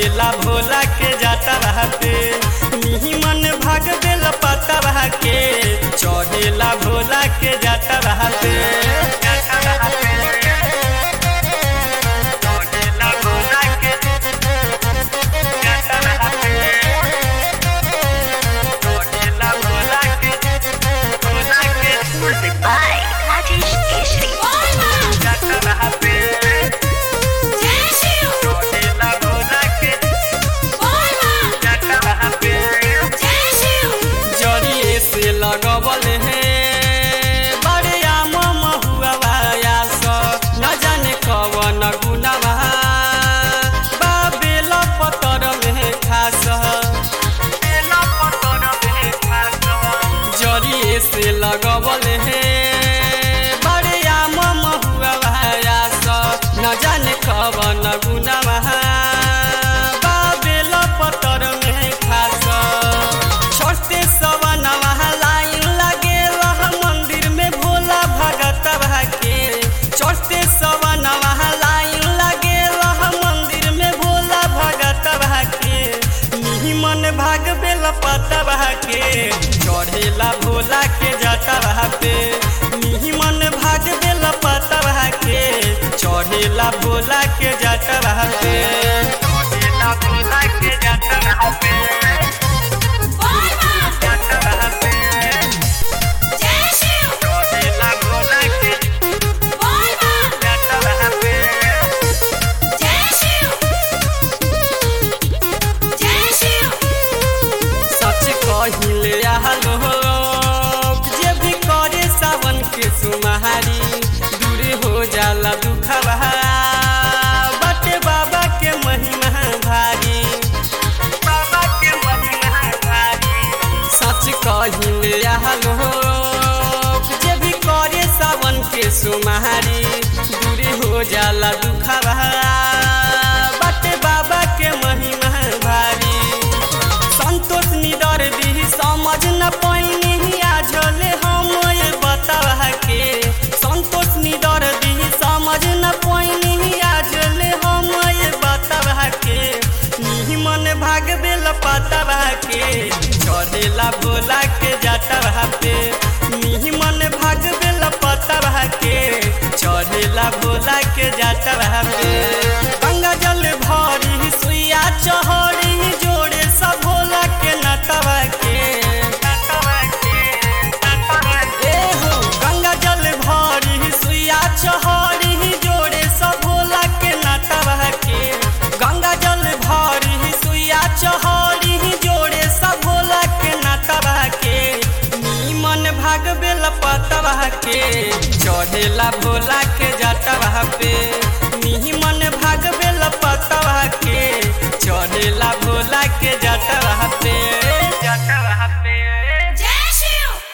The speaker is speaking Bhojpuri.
चढ़ेला भोला के जाता रहा पे मिही मन भाग बेल पता रहा के चढ़ेला भोला के जाता रहा पे जाता रहा पे। चढ़ेला भोला के जाता रहा पे। चढ़ेला भोला के भोला के Music by Rajesh Keshri. जाता रहा पे चढ़ेला भोला के जाता रहा पे जरिए से लगबल है बड़े आम महुआ न जाने कवन गुनावा बाबेल पतर में खास जरिए से लगबल है बड़े आम महुआ न जाने कवन गुनावा बाबेल पतर में खास छोटे सवनवा लाइन लगे रह मंदिर में भोला भगत के छोटे सवनवा लाइन लगे रह मंदिर में भोला भगत के मिही मन भाग बेल पता के चढ़ेला भोला के जाता पे मिही मन भाग बेल पता के चढ़ेला भोला के जाता पे चढ़ेला भोला के जाता पे जाता रहा पे चढ़ेला भोला के जाता रहा पे सच कहिले आलो जे भी करे सावन के सुमारी दूर हो जाला दुखवा बटे बाबा के महिमा भारी बाबा के महिमा भारी सच कहिले आलो जे भी करे सावन के सुमारी दूर हो जाला दुखवा बटे बाबा के महिमा भारी संतोष निडर दी समझ न पैनी आझले हम ये बतावा के संतोष निडर दी समझ न पैनी आझले हम ये बतावा के मिही मन भाग बेल पतावा के चढ़ेला भोला के जाता पे मिही मन भाग बेल पतावा के चढ़ेला भोला के जाता पे गंगा जल भरी सुइया चहरी जोड़े सब भोला के नटवा के ए हो गंगा जल भरी सुइया चहरी जोड़े सब भोला के नटवा के गंगा जल भरी सुइया चहरी जोड़े सब भोला के नटवा के नीमन भाग बेल पतवा के चढ़ेला भोला के जटवा पे नीमन भाग बेल पतवा के चढ़ेला भोला के जटवा पे जटवा